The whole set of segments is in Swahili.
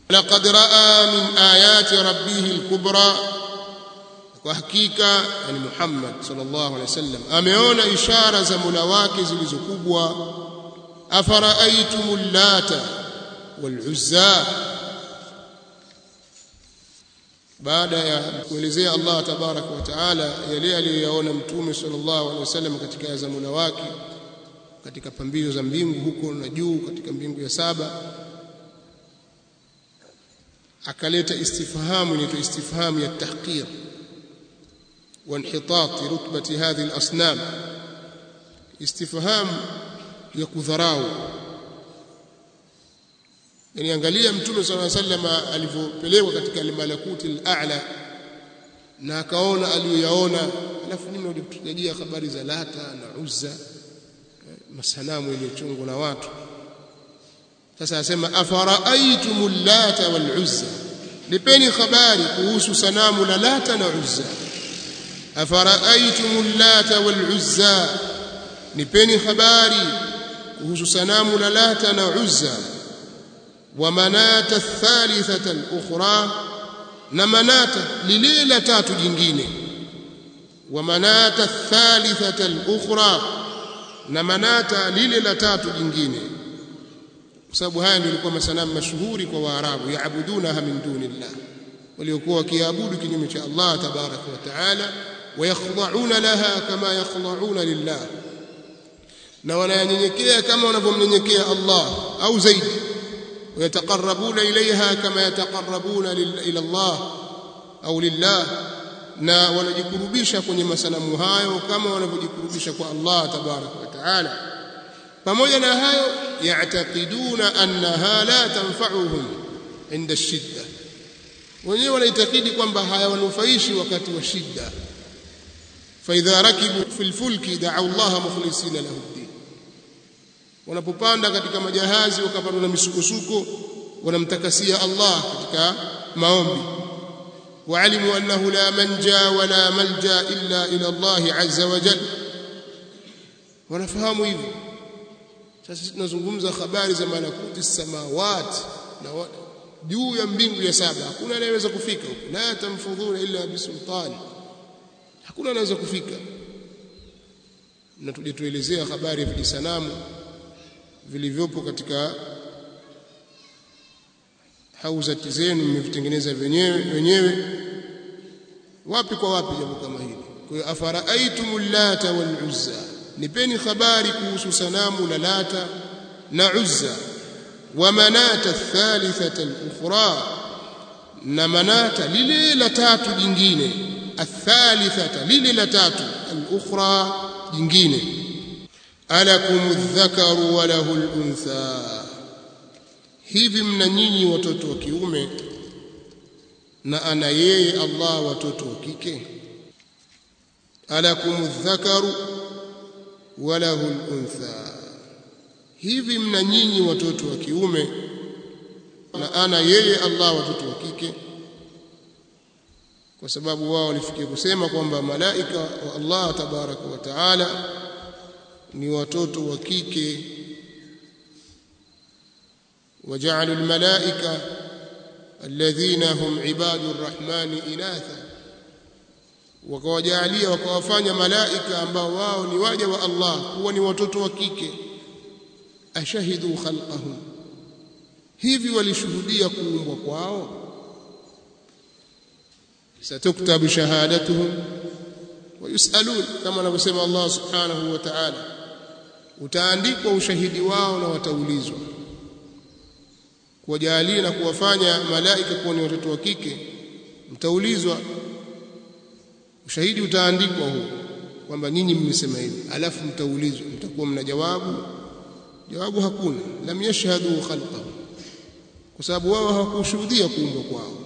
laqad raa min ayati rabbih alkubra kwa hakika yani Muhammad sallallahu alaihi wasallam ameona ishara za Mola wake zilizokubwa afara'aytumul lata wal uzza baada ya kuelezea Allah tabaraka wa taala yale aliyoyaona mtume sallallahu alaihi wasallam katika za Mola wake katika pambio za mbingu huko na juu katika mbingu ya saba akaleta istifhamu inaitwa istifhamu ya tahqir وانحطاط رتبة هذه الأصنام استفهام ya kudharau yani angalia mtume صلى الله عليه وسلم alivyopelekwa katika al-malakuti al-a'la na akaona aliyoyaona alafu nini ulitajia habari za lata na uzza masanamu yaliyochungwa na watu sasa asema afara'aytumul lata wal uzza nipeni habari kuhusu sanamu la lata na uzza afara'aytumul lata wal uzza nipeni habari kuhusu sanamu la lata na uzza wa manata thalithata al-ukhra na manata lile la tatu jingine wa manata thalithata al-ukhra na manata lile la tatu jingine kwa sababu haya ndio ilikuwa masanamu mashuhuri kwa waarabu yaabudunaha min dunillah waliokuwa wakiabudu kinyume cha Allah tabaraka wa taala ويخضعون لها كما يخضعون لله na wanayanyenyekea kama wanavyomnyenyekea Allah au zaidi ويتقربون إليها كما يتقربون إلى الله أو لله na wanajikurubisha kwenye masanamu hayo kama wanavyojikurubisha kwa Allah tabaraka wa taala pamoja na hayo ya'taqiduna annaha la tanfa'uhum inda shidda wenyewe wanaitakidi kwamba hayawanufaishi wakati wa shida فإذا ركبوا في الفلك دعوا الله مخلصين له الدين wanapopanda katika majahazi wakapanda na misukosuko wanamtakasia Allah katika maombi waalimu annahu la manja wala malja illa ila Allah azza wa jalla wanafahamu hivyo sasa tunazungumza habari za malakuti samawati na juu ya mbingu ya saba hakuna anayeweza kufika huko la tamfudhuna illa bisultani hakuna anaweza kufika na tuje tuelezea habari ya vijisanamu vilivyopo katika hauzati zenu mmevitengeneza wenyewe wenyewe wapi kwa wapi jambo kama hili kwa hiyo afara'aytumul lata wal uzza nipeni habari kuhusu sanamu la lata na uzza wa manata thalithata al-ukhra na manata lile la tatu jingine athalithata lile la tatu al-ukhra jingine alakum adh-dhakaru wa lahu al-untha hivi mna nyinyi watoto wa kiume na ana yeye Allah watoto wa kike alakum adh-dhakaru wa lahu al-untha hivi mna nyinyi watoto wa kiume na ana yeye Allah watoto wa kike kwa sababu wao walifikia kusema kwamba malaika wa Allah tabaraka wa taala ni watoto wa kike وجعلوا الملائكة الذين هم عباد الرحمن إناثا wakawajalia wakawafanya malaika ambao wao ni waja wa Allah kuwa ni watoto wa kike ashahidu khalqahum hivi walishuhudia kuumbwa kwao satuktabu shahadatuhum wayusalun kama anavyosema Allah subhanahu wa ta'ala utaandikwa ushahidi wao na wataulizwa kuwajalia na kuwafanya malaika kuwa ni watoto wa kike mtaulizwa ushahidi utaandikwa huo kwamba nyinyi mmesema hivi alafu mtaulizwa mtakuwa mna jawabu jawabu hakuna lam yashhadu khalqahu kwa sababu wao hawakushuhudia kuumbwa kwao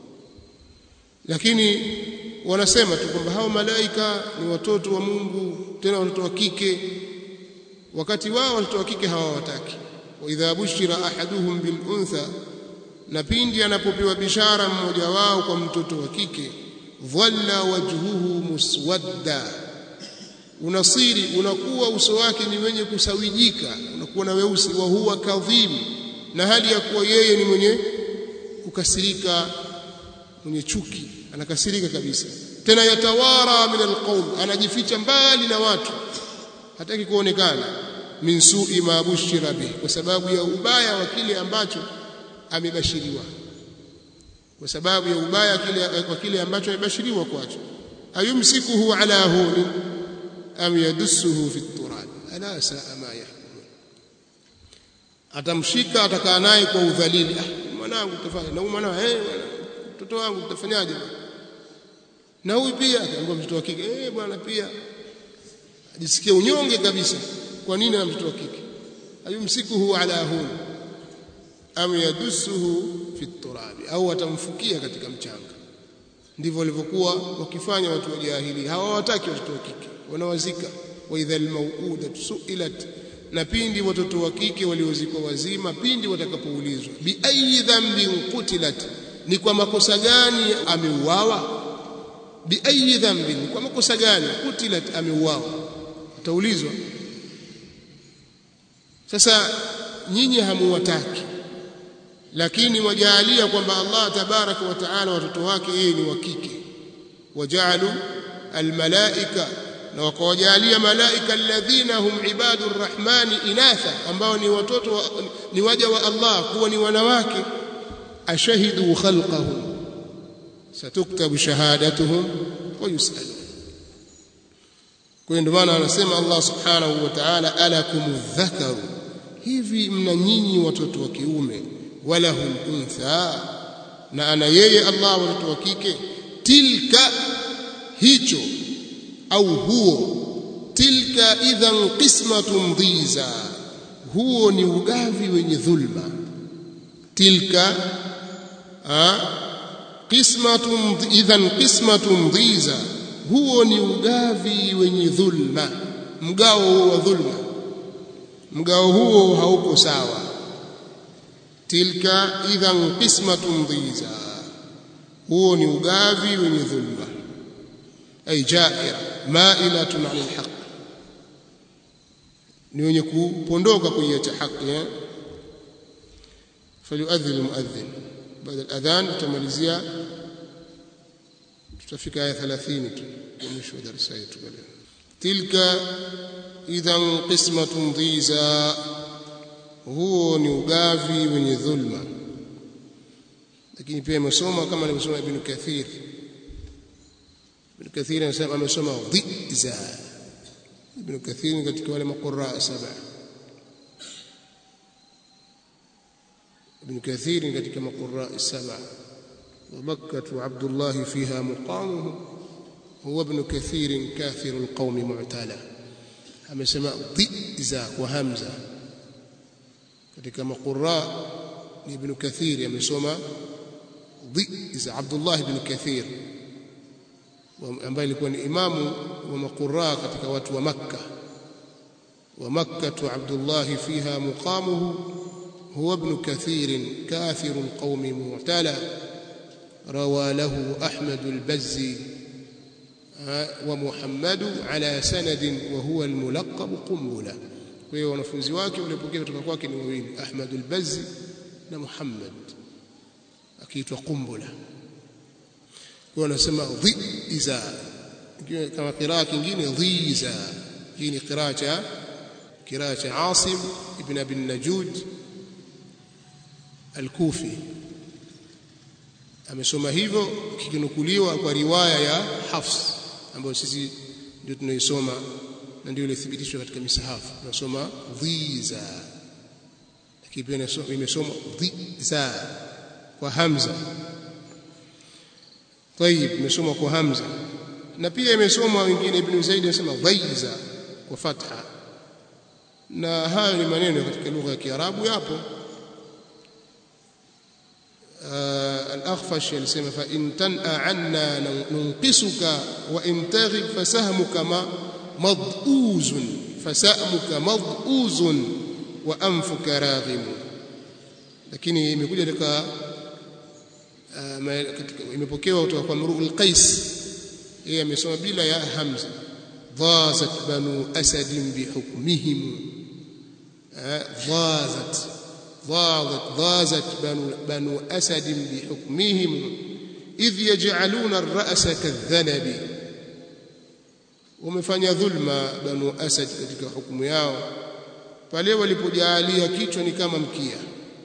lakini wanasema tu kwamba hao malaika ni watoto wa Mungu tena watoto wa kike wakati wao watoto wa kike hawawataki wa idha bushira ahaduhum bil untha na pindi anapopewa bishara mmoja wao kwa mtoto wa kike dhalla wajhuhu muswadda unasiri unakuwa uso wake ni wenye kusawijika unakuwa na weusi wa huwa kadhim na hali ya kuwa yeye ni mwenye kukasirika mwenye chuki anakasirika kabisa tena yatawara min alqawm anajificha mbali na watu hataki kuonekana min su'i ma bushira bih kwa sababu ya ubaya wa kile ambacho amebashiriwa kwa sababu ya ubaya kile kwa kile ambacho amebashiriwa kwacho ayumsikuhu ala huni am yadussuhu fi turab ala saa ma yahkumun atamshika atakaa naye kwa udhalili ah mwanangu tutafanya na huyu mwanao eh mtoto wangu tutafanyaje na huyu pia akaambia mtoto wa kike eh bwana pia ajisikia unyonge kabisa kwa nini na mtoto wa kike ayumsikuhu ala huni am yadussuhu fi turabi au atamfukia katika mchanga ndivyo walivyokuwa wakifanya watu wa jahili hawawataki watoto wa kike wanawazika wa idha almauuda suilat na pindi watoto wa kike waliozikwa wazima pindi watakapoulizwa bi ayi dhanbin qutilat ni kwa makosa gani ameuawa bi ayi dhanbin kwa makosa gani qutilat ameuawa ataulizwa sasa nyinyi hamuwataki lakini wajalia kwamba Allah tabaraka wa taala watoto wake yeye ni wa kike wajalu almalaika na wakawajalia malaika alladhina hum ibadur rahmani inatha ambao ni watoto wa, ni waja wa Allah kuwa ni wanawake ashahidu khalqahum satuktabu shahadatuhum wa yusalu kwa ndio maana anasema Allah subhanahu wa ta'ala alakum dhakaru hivi mna nyinyi watoto wa kiume walahum untha na ana yeye Allah watoto wa kike tilka hicho au huo tilka idhan qismatun dhiza huo ni ugavi wenye dhulma tilka qismatun idhan qismatun dhiza huo ni ugavi wenye dhulma mgao huo wa dhulma mgao huo hauko sawa tilka idhan qismatun dhiza huo ni ugavi wenye dhulma ay jaira mailatun anil haqq ni wenye kupondoka kuiacha haki eh falyuadhil muadhin baada al-adhan tutamalizia tutafika aya 30 tu mwisho wa darasa yetu leo tilka idhan qismatun dhiza huo ni ugavi wenye dhulma lakini pia imesoma kama alivyosoma ibn kathir ibn kathir anasema amesoma dhiza ibn kathir katika wale maqurra saba ibn kathir katika maqurra saba ومكة عبد الله فيها مقامه هو ابن كثير كافر القوم معتلى amesema dhiza kwa hamza katika maqurra ni ibn kathir amesoma dhiza Abdullah ibn Kathir ambaye alikuwa ni imamu wa maqurra katika watu wa Makka wa Makkah Abdullah fiha muqamuhu huwa ibn Kathir kafir القوم معتلى روى له أحمد البزي ومحمد على سند وهو الملقب قنبلة kwa hiyo wanafunzi wake waliopokea kutoka kwake ni wawili Ahmad al-Bazzi na Muhammad akiitwa Qumbula kwa wanasema dhiza kama qiraa kingine dhiza hii ni qiraa cha qiraa cha Asim ibn Abi Najud al-Kufi amesoma hivyo kikinukuliwa kwa riwaya ya Hafs ambayo sisi ndio tunaisoma na ndio ilithibitishwa katika misahafu tunasoma dhiza lakini pia imesoma dhiza kwa hamza طيب imesoma kwa hamza na pia imesoma wengine ibn Zaid anasema dhiza kwa fatha na hayo ni maneno katika lugha ya Kiarabu yapo الأخفش يلسم فإن تنأى عنا ننقصك وإن تغب فسهمك ما مضؤوز فسأمك مضؤوز وأنفك راغم lakini imekuja katika imepokewa kutoka kwa Mru'ul Qais yeye amesoma bila ya hamza dhazat banu asad bihukmihim dhazat ضاضت ضازت بنو, بنو أسد بحكمهم إذ يجعلون الرأس كالذنب wamefanya dhulma banu asad katika hukumu yao pale walipojalia kichwa ni kama mkia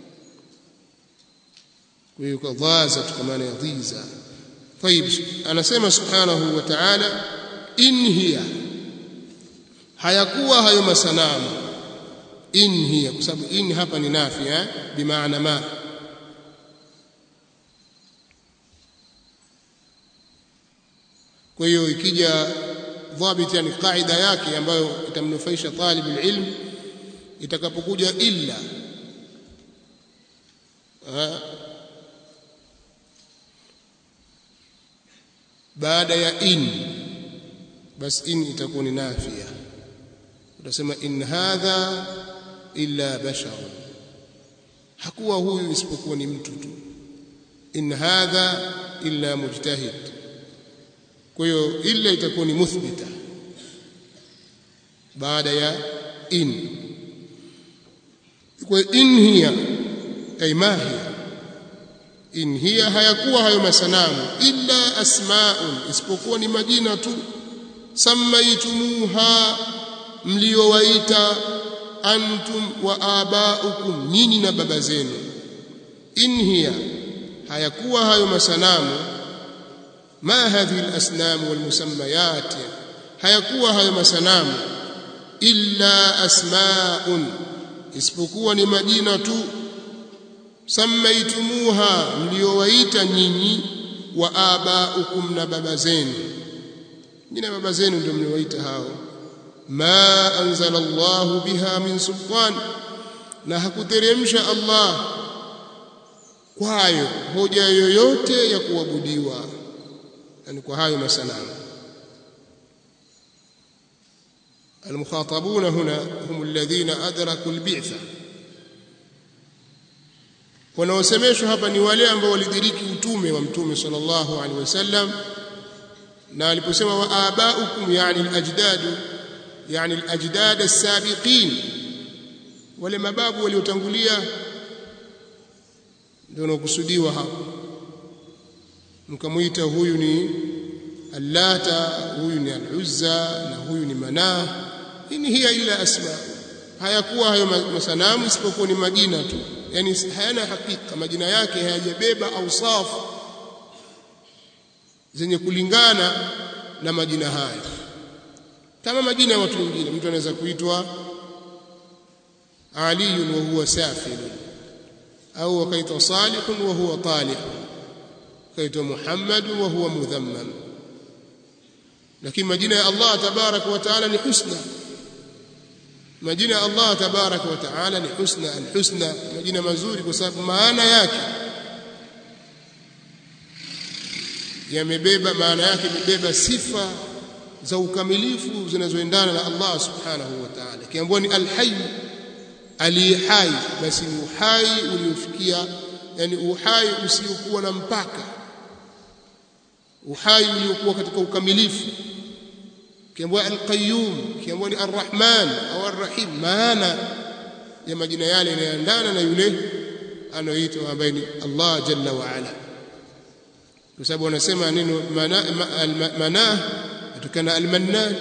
kwa hiyo kadhaza kwa maana ya dhiza طيب anasema subhanahu wa ta'ala in hiya hayakuwa hayo masanamu in hiya kwa sababu in hapa ni nafi eh bimaana ma kwa hiyo ikija dhabit yani kaida yake ambayo itamnufaisha talib ilm itakapokuja illa baada ya in bas in itakuwa ni nafia utasema in hadha illa bashar hakuwa huyu isipokuwa ni mtu tu in hadha illa mujtahid kwa hiyo illa itakuwa ni muthbita baada ya in kwa in hiya ay ma hiya in hiya hayakuwa hayo masanamu illa asmaun isipokuwa ni majina tu sammaitumuha mliowaita antum wa abaukum nyinyi na baba zenu in hiya hayakuwa hayo masanamu ma hadhihi alasnam walmusammayat hayakuwa hayo masanamu illa asmaun isipokuwa ni majina tu sammaitumuha mliowaita nyinyi wa abaukum na baba zenu nyinyi baba zenu ndio mliowaita hao ma anzala Allah biha min sultan na hakuteremsha Allah kwayo hoja yoyote ya kuabudiwa yani kwa hayo masanamu المخاطبون هنا هم الذين أدركوا البعثة wanaosemeshwa hapa ni wale ambao walidiriki utume wa mtume sallallahu alaihi wasallam na aliposema wa abaukum yani alajdad yani alajdad as-sabiqin wale mababu waliotangulia ndio wanakusudiwa hapo mkamuita huyu ni allata huyu ni al-uzza na huyu ni manah in hiya illa asma hayakuwa hayo masanamu isipokuwa ni majina tu yani hayana hakika majina yake hayajabeba ausafu zenye kulingana na majina haya kama majina ya watu wengine mtu anaweza kuitwa Ali wa huwa safil au akaitwa Salih wa huwa talih akaitwa Muhammad wa huwa mudhammam lakini majina ya Allah tabarak wa taala ni husna majina ya Allah tabarak wa taala ni husna alhusna majina mazuri kwa sababu maana yake yamebeba maana yake imebeba sifa za ukamilifu zinazoendana na Allah subhanahu wa ta'ala kiambiwa ni alhayy aliyehai basi ni uhai uliofikia yani uhai usiokuwa na mpaka uhai uliokuwa katika ukamilifu kiambiwa alqayyum kiambiwa ni arrahman au arrahim maana ya majina yale yanayoendana na yule anaoitwa ambaye ni Allah jalla wa ala kwa sababu wanasema neno manah kutokana almannan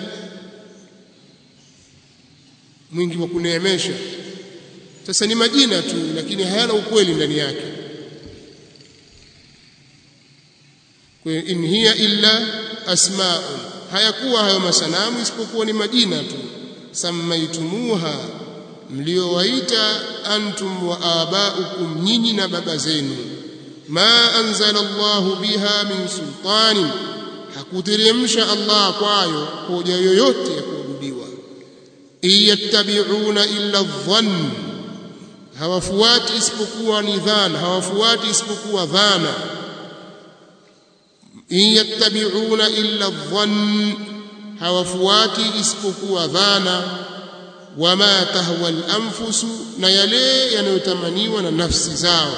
mwingi wa kuneemesha sasa ni majina tu lakini hayana ukweli ndani yake kwa in hiya illa asma'un hayakuwa hayo masanamu isipokuwa ni majina tu sammaitumuha mliowaita antum wa abaukum nyinyi na baba zenu ma anzala Allah biha min sultanin hakuteremsha Allah kwayo hoja yoyote ya kuabudiwa iyattabi'una illa dhann hawafuati isipokuwa ni dhana hawafuati isipokuwa dhana iyattabi'una illa dhann hawafuati isipokuwa dhana wama tahwa al-anfusu na yale yanayotamaniwa na nafsi zao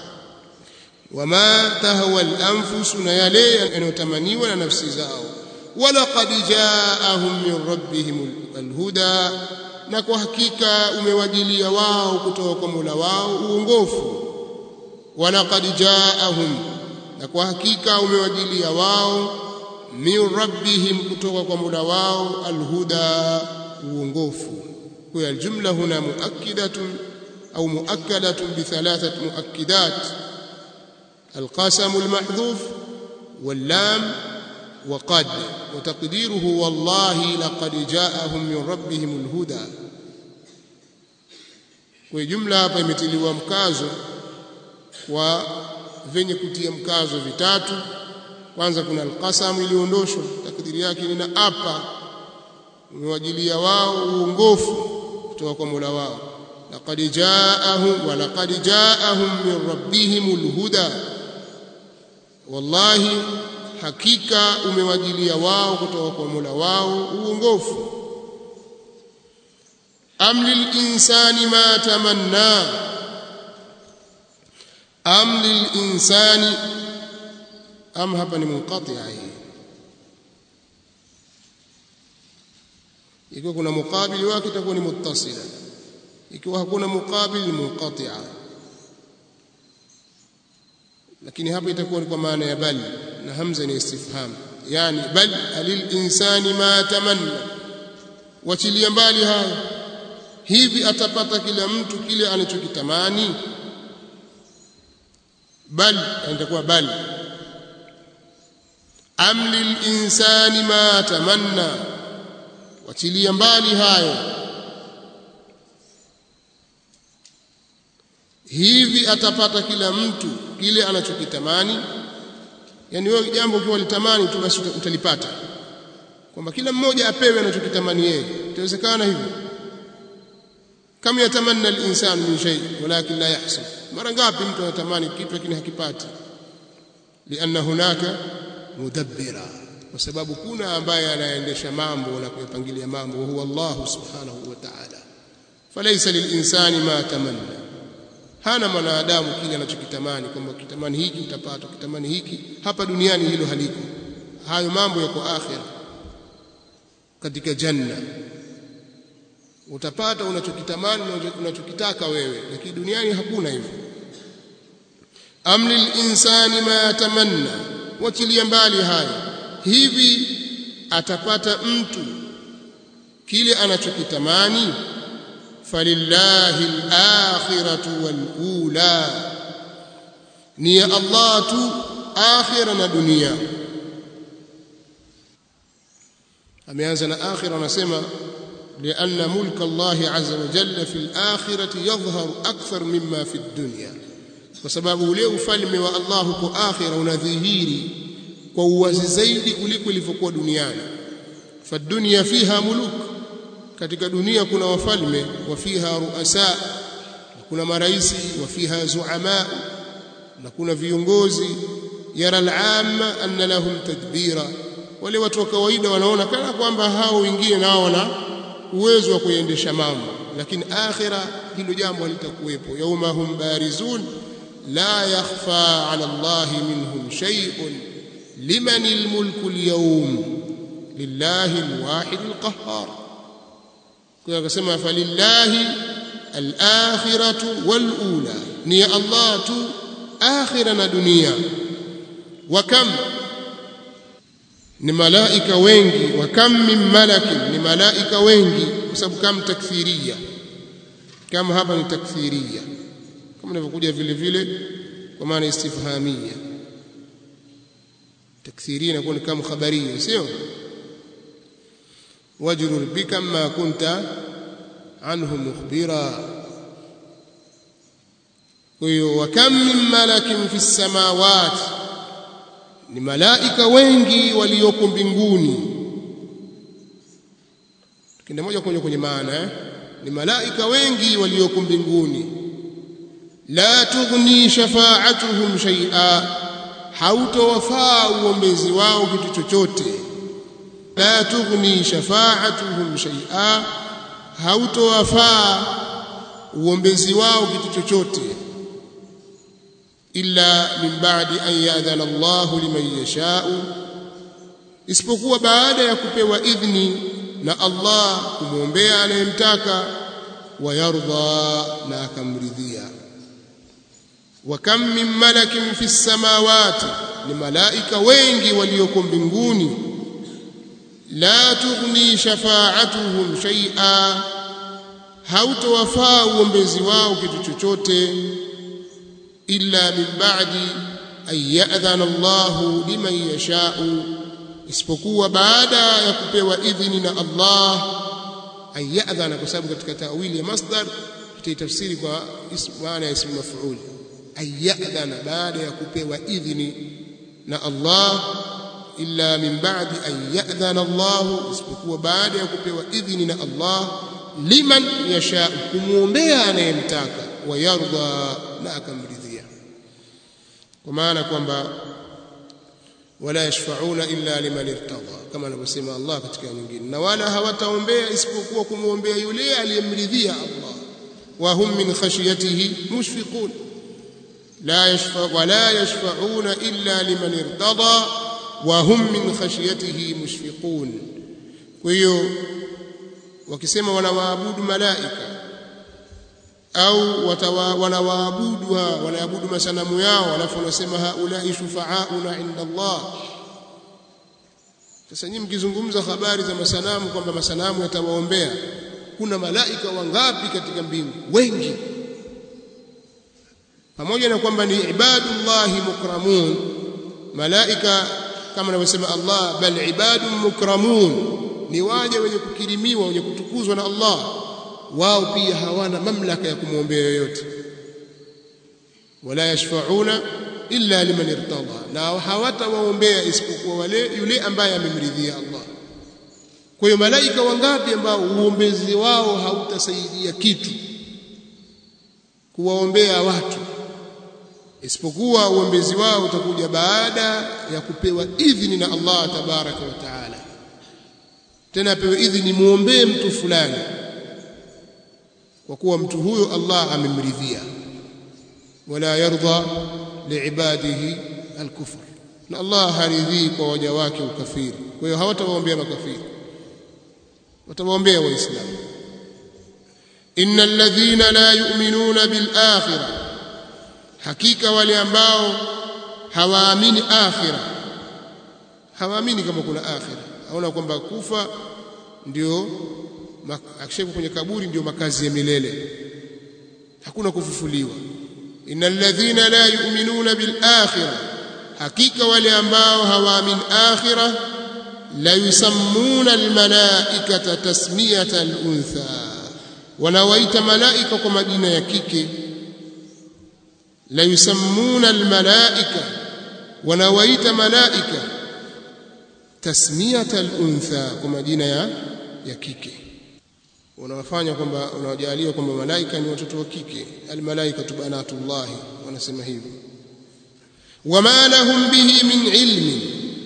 wama tahwa al-anfusu na yale yanayotamaniwa na nafsi zao walaqad ja'ahum min rabbihim al-huda na kwa hakika umewajilia wao kutoka kwa Mola wao uongofu walaqad jaahum na kwa hakika umewajilia wao min rabbihim kutoka kwa Mola wao alhuda uongofu kwa aljumla huna muakkidatun au muakkadatun bi thalathat muakkidat القسم المحذوف واللام وقد وتقديره والله لقد جاءهم من ربهم الهدى kwa jumla hapa imetiliwa mkazo kwa venye kutia mkazo vitatu kwanza kuna alqasam iliondoshwa takdiri yake ni na apa umewajilia wao uongofu kutoka kwa Mola wao laqad jaahum wa laqad jaahum min rabbihim alhuda wallahi hakika umewajilia wao kutoka kwa Mola wao uongofu am lilinsani ma tamanna am lilinsani am hapa ni munqati'a hii ikiwa kuna mukabili wake itakuwa ni muttasila ikiwa hakuna mukabili munqati'a lakini hapa itakuwa ni kwa maana ya bal na hamza ni istifham yani bal alil insani ma tamanna wachilia mbali haya hivi atapata kila mtu kile anachokitamani bal itakuwa bal am lil insani ma tamanna wachilia mbali hayo hivi atapata kila mtu kile anachokitamani yani wewe jambo ukiwa litamani tu basi utalipata kwamba kila mmoja apewe anachokitamani yeye itawezekana hivyo kama yatamanna al-insan min shay walakin la yahsul mara ngapi mtu anatamani kitu lakini hakipati lianna hunaka mudabbira kwa sababu kuna ambaye anaendesha mambo na kuyapangilia mambo huwa Allah subhanahu wa ta'ala falaysa lilinsani ma tamanna hana mwanadamu kile anachokitamani kwamba kitamani hiki utapata kitamani hiki hapa duniani hilo haliko hayo mambo yako akhira katika janna utapata unachokitamani unachokitaka wewe lakini duniani hakuna hivyo amlil insani ma tamanna wachilia mbali hayo hivi atapata mtu kile anachokitamani falillahi al-akhiratu wal-ula ni ya Allah tu akhira na dunia ameanza na akhira anasema لأن ملك الله عز وجل في الآخرة يظهر أكثر مما في الدنيا وسبب ule ufalme wa Allah huko akhira unadhihiri kwa uwazi zaidi kuliko ilivyokuwa duniani fadunya fiha muluk katika dunia kuna wafalme wa fiha ruasa kuna maraisi wa fiha zuama na kuna viongozi yara al-amma anna lahum tadbira wale watu wa kawaida wanaona kana kwamba hao wengine nao wana uwezo wa kuendesha mambo lakini akhira hilo jambo halitakuwepo yauma hum barizun la yakhfa ala Allah minhum shay'un liman almulku alyawm lillahi alwahid alqahhar kwa akasema falillahi alakhiratu walula ni Allah tu akhira na dunia wa kam ni malaika wengi wa kam min malakin ni malaika wengi kwa sababu kam takfiria kama hapa ni takfiria kama inavyokuja vile vile kwa maana istifhamia takfiria inakuwa ni kama khabaria sio wajrur bika ma kunta anhu mukhbira kwa hiyo wa kam min malakin fi samawati ni malaika wengi walioko mbinguni tukienda moja kwa moja kwenye maana eh? ni malaika wengi walioko mbinguni la tughni shafa'atuhum shay'a hautowafaa uombezi wao kitu chochote la tughni shafa'atuhum shay'a hautowafaa uombezi wao kitu chochote illa min ba'di an ya'dhana Allah liman yasha'u isipokuwa baada ya kupewa idhni na Allah kumwombea anayemtaka wayardha na akamridhia wa kam min malakin fi samawati ni malaika wengi walioko mbinguni la tughni shafa'atuhum shay'a hautowafaa uombezi wao kitu chochote illa min ba'di an ya'dhana Allahu liman yasha'u isipokuwa baada ya kupewa idhini na Allah an ya'dhana kwa sababu katika tawili ya masdar tutaitafsiri kwa maana ya ismu maf'ul an ya'dhana baada ya kupewa idhini na Allah illa min ba'di an ya'dhana Allah isipokuwa baada ya kupewa idhini na Allah liman yasha kumwombea anayemtaka wayardha na akamridhia kwa maana kwamba wala yashfauna illa liman irtada kama anavyosema Allah katika nyingine na wala hawataombea isipokuwa kumwombea yule aliyemridhia Allah wa hum min khashyatihi mushfiqun la yashfa wala yashfauna illa liman irtada wa hum min khashyatihi mushfiqun kwa hiyo wakisema wanawaabudu malaika au wanawaabudu wanaabudu masanamu yao alafu wanasema haulai shufaauna inda Allah sasa nyinyi mkizungumza habari za masanamu kwamba masanamu yatawaombea kuna malaika wangapi katika mbingu wengi pamoja na kwamba ni ibadullahi mukramun malaika kama anavyosema Allah bal ibadun mukramun ni waja wenye kukirimiwa wenye kutukuzwa na Allah wao pia hawana mamlaka ya kumwombea yoyote wala yashfauna illa liman irtada na hawatawaombea isipokuwa wale yule ambaye amemridhia Allah kwa hiyo malaika wangapi ambao uombezi wao hautasaidia kitu kuwaombea watu isipokuwa uombezi wao utakuja baada ya kupewa idhini na Allah tabaraka wa taala tena apewe idhini muombee mtu fulani kwa kuwa mtu huyo Allah amemridhia wala yarda liibadihi alkufr na Allah haridhii kwa waja wake ukafiri kwa hiyo hawatawaombea makafiri watawaombea waislamu innal ladhina la yu'minuna bil akhirah hakika wale ambao hawaamini akhirah hawaamini kama kuna akhirah aona kwamba kufa ndio akishakuwa kwenye kaburi ndio makazi ya milele hakuna kufufuliwa innal ladhina la yu'minuna bil akhirah hakika wale ambao hawaamini akhirah la yusammuna al malaikata tasmiyata al untha wanawaita malaika kwa majina ya kike la yusammuna al malaika wanawaita malaika tasmiyata al untha kwa majina ya ya kike unawafanya kwamba unawajalia kwamba malaika ni watoto wa kike almalaikatu banatullah wanasema hivyo wama lahum bihi min ilmi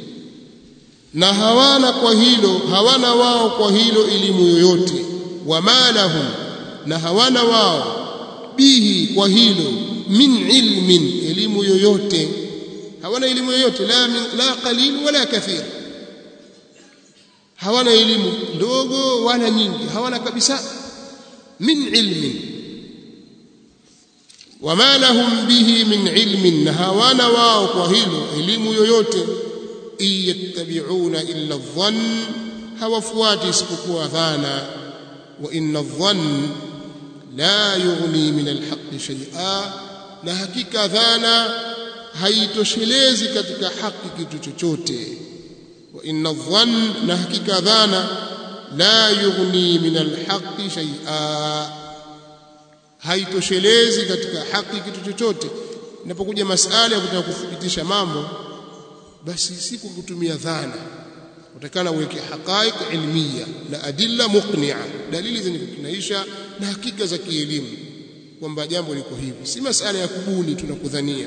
na hawana kwa hilo hawana wao kwa hilo elimu yoyote wama lahum na hawana wao bihi kwa hilo min ilmin elimu yoyote hawana elimu yoyote la min, la qalil wala kathir hawana elimu ndogo wala nyingi hawana kabisa min ilmin wama lahum bihi min ilmin na hawana wao kwa hilo elimu yoyote iyattabi'una illa dhann hawafuati isipokuwa dhana wa inna dhann la yughni min alhaqqi shay'a na hakika dhana haitoshelezi katika haki kitu chochote wa inna dhann na hakika dhana la yughni min alhaqqi shay'a haitoshelezi katika haki kitu chochote inapokuja masala ya kutaka kuthibitisha mambo basi si kwa kutumia dhana utakana uweke haqaiq ilmiya na adilla muqni'a dalili zenye kukinaisha na hakika za kielimu kwamba jambo liko hivi si masala ya kubuni tunakudhania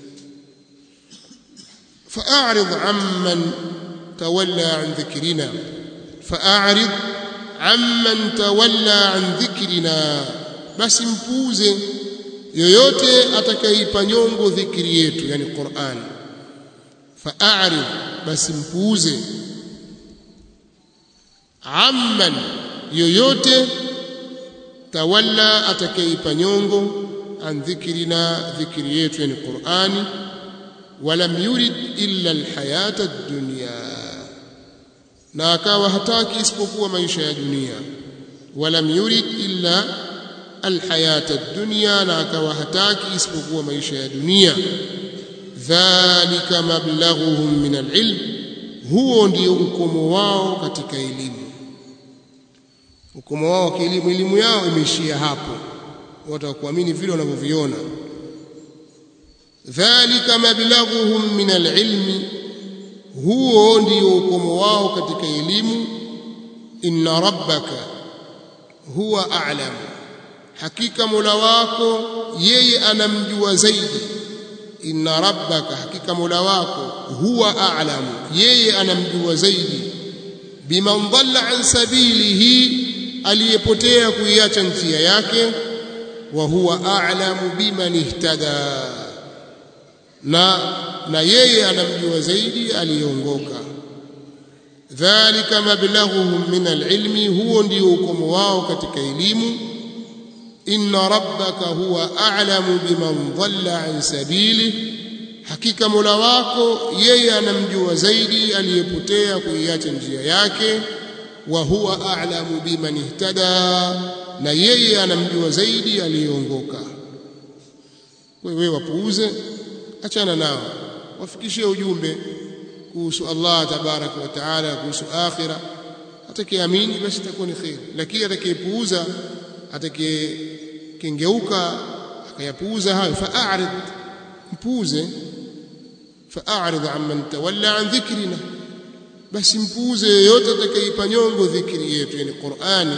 fa'arid amman tawalla an dhikrina fa'arid amman tawalla an dhikrina basi mpuuze yoyote atakayeipa nyongo dhikri yetu yani Qur'an fa'arid basi mpuuze amman yoyote tawalla atakayeipa nyongo an dhikrina dhikri yetu yani Qur'ani walam yurid illa alhayata ad-dunya na akawa hataki isipokuwa maisha ya dunia walam yurid illa alhayata ad-dunya na akawa hataki isipokuwa maisha ya dunia dhalika mablaghuhum min alilm huo ndio ukomo wao katika elimu ukomo wao wa kielimu elimu yao imeishia hapo watakuamini vile wanavyoviona dhalika mablaghuhum min alilmi huo ndio ukomo wao katika elimu inna rabbaka huwa a'lam hakika mola wako yeye anamjua zaidi inna rabbaka hakika mola wako huwa a'lam yeye anamjua zaidi biman dhalla an sabilihi aliyepotea kuiacha njia yake wa huwa a'lamu biman ihtada na na yeye anamjua zaidi aliyeongoka dhalika mablaghuhum min alilmi huo ndio ukomo wao katika elimu inna rabbaka huwa a'lamu biman dhalla an sabili hakika mola wako yeye anamjua zaidi aliyepotea kuiacha njia yake wa huwa a'lamu biman ihtada na yeye anamjua zaidi aliyeongoka wewe wapuuze achana nao wafikishie ujumbe kuhusu Allah tabaraka wa taala kuhusu akhira atakayeamini basi itakuwa ni khair lakini atakayepuuza atakayekengeuka akayapuuza hayo fa'arid mpuuze fa'arid amman tawalla an dhikrina basi mpuuze yoyote atakayeipa nyongo dhikri yetu yani Qur'ani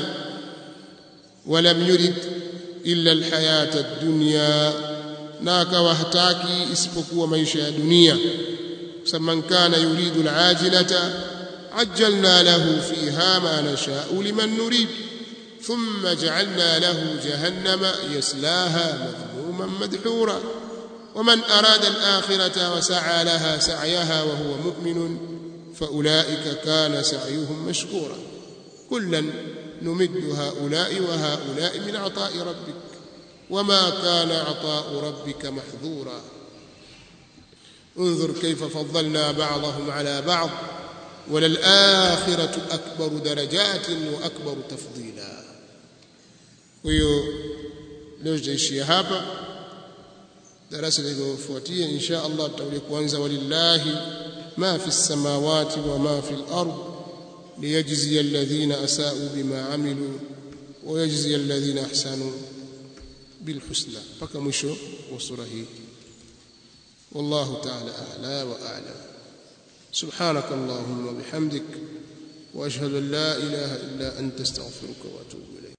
walam yurid illa alhayata ad-dunya na akawa hataki isipokuwa maisha ya dunia man kana yuridu alajilata ajjalna lahu fiha ma nasha'u liman nurid thumma ja'alna lahu jahannama yaslaha madhmuman madhura ومن أراد الآخرة وسعى لها سعيها وهو مؤمن فأولئك كان سعيهم مشكورا كلا نمد هؤلاء وهؤلاء من عطاء ربك وما كان عطاء ربك محظورا انظر كيف فضلنا بعضهم على بعض وللآخرة أكبر درجات وأكبر تفضيلا ويو leo tutaishia hapa darasa linalofuatia insha Allah tutakuja kuanza walillahi ma fi samawati wa ma fi al-ard liyajzi alladhina asa'u bima amilu wa yajzi alladhina ahsanu بالحسنى mpaka mwisho wa sura hii والله تعالى أعلى وأعلم سبحانك اللهم وبحمدك وأشهد أن لا إله إلا أنت استغفرك وأتوب إليك